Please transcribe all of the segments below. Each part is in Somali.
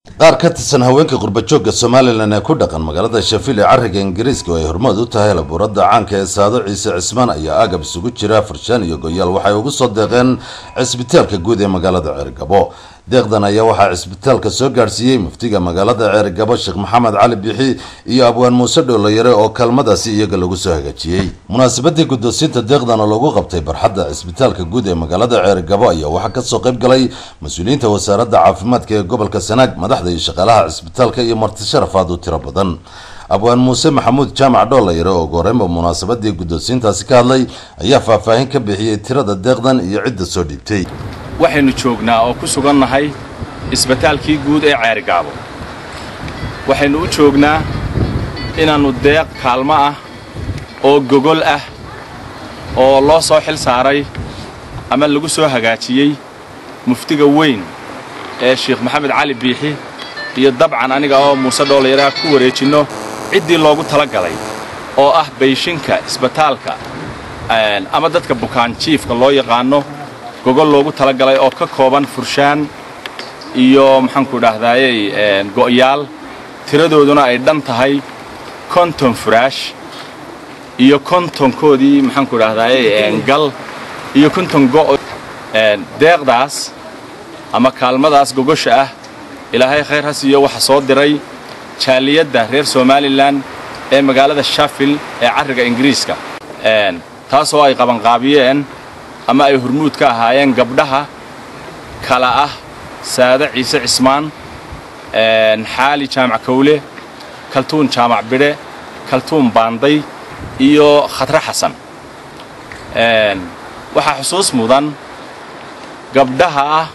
qaar ka tirsan haweenka qurbajoogga somalilan ee ku dhaqan magaalada shafiil ee cariga ingiriiska oo ay hormood u tahay labuuradda caanka ee saado ciise cismaan ayaa agab isugu jira farshaan iyo goyaal waxay ugu soo deeqeen cisbitaalka guud ee magaalada ceergabo deeqdan ayaa waxaa cisbitaalka soo gaadhsiiyey muftiga magaalada ceergabo sheekh maxamed cali bixi iyo abwaan muuse dhoollayare oo kaalmadaasi iyaga lagu soo hagaajiyey munaasabadii guddoonsiinta deeqdan oo lagu qabtay barxadda cisbitaalka guud ee magaalada ceergabo ayaa waxaa kasoo qayb galay mas-uuliyiinta wasaaradda caafimaadka ee gobolka sanaag madaxda iyo shaqaalaha cisbitaalka iyo marti sharafaad u tiro badan abwaan muuse maxamuud jaamac dhoollayare oo goreynba munaasabadii guddoonsiintaasi ka hadlay ayaa faahfaahin ka bixiyey tirada deeqdan iyo cidda soo dhiibtay waxaynu joognaa oo ku sugannahay isbitaalkii guud ee ceergaabo waxaynu u joognaa inaannu deeq kaalmo ah oo gogol ah oo loo soo xil saaray ama lagu soo hagaajiyey muftiga weyn ee sheekh maxamed cali biixi iyo dabcan aniga oo muuse dhoollayaraha ku wareejinno ciddii loogu tala galay oo ah bayshinka isbitaalka ama dadka bukaanjiifka loo yaqaanno gogol loogu talagalay oo ka kooban furshaan iyo maxaanku dhahdaayey go'yaal tiradooduna ay dhan tahay konton furaash iyo kontonkoodii maxaanku dhahdaayey gal iyo konton go' deeqdaas ama kaalmadaas gogosha ah ilaahay khayr ha siiyo waxa soo diray jaaliyadda reer somalilan ee magaalada shafil ee carriga ingiriiska taasoo ay qabanqaabiyeen ama ay hormuud ka ahaayeen gabdhaha kala ah saade ciise cismaan xaali jaamac kawle kaltuun jaamac bidhe kaltuun baanday iyo khatre xasan waxaa xusuus mudan gabdhaha ah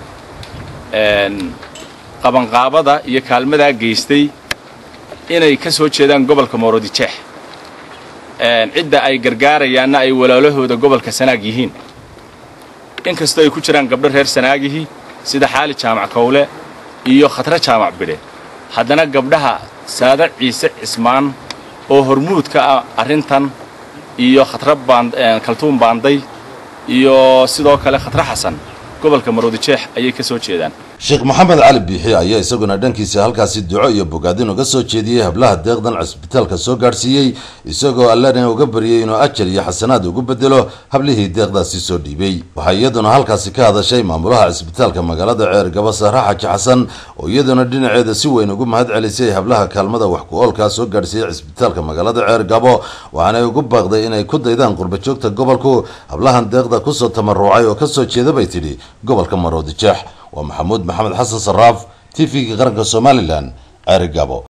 qabanqaabada iyo kaalmadaa geystay inay ka soo jeedaan gobolka moorodijeex cidda ay gargaarayaanna ay walaalahooda gobolka sanaag yihiin inkastoo ay ku jiraan gabdho reer sanaagihii sida xaali jaamac kawle iyo khatre jaamac bidhe haddana gabdhaha saade ciise cismaan oo hormuud ka ah arrintan iyo khatre kaltuun baanday iyo sidoo kale khatre xasan gobolka maroodijeex ayay ka soo jeedaan sheekh maxamed cali biixi ayaa isaguna dhankiisa halkaasi duco iyo bogaadin uga soo jeediyey hablaha deeqdan cisbitaalka soo gaadhsiiyey isagoo allana uga baryey inuu ajar iyo xasanaad ugu bedelo hablihii deeqdaasi soo dhiibay waxaa iyaduna halkaasi ka hadashay maamulaha cisbitaalka magaalada ceergabo sahra xaji xasan oo iyaduna dhinaceeda si weyn ugu mahad celisay hablaha kaalmada wax ku-oolkaa soo gaadhsiiyey cisbitaalka magaalada ceergabo waxaanay ugu baaqday inay ku daydaan qurbajoogta gobolku hablahan deeqda kusoo tamaruucay oo kasoo jeeda bay tidhi gobolka maroodijeex waa maxamuud maxamed xasan saraaf t v-ga qaranka somalilan ceerigabo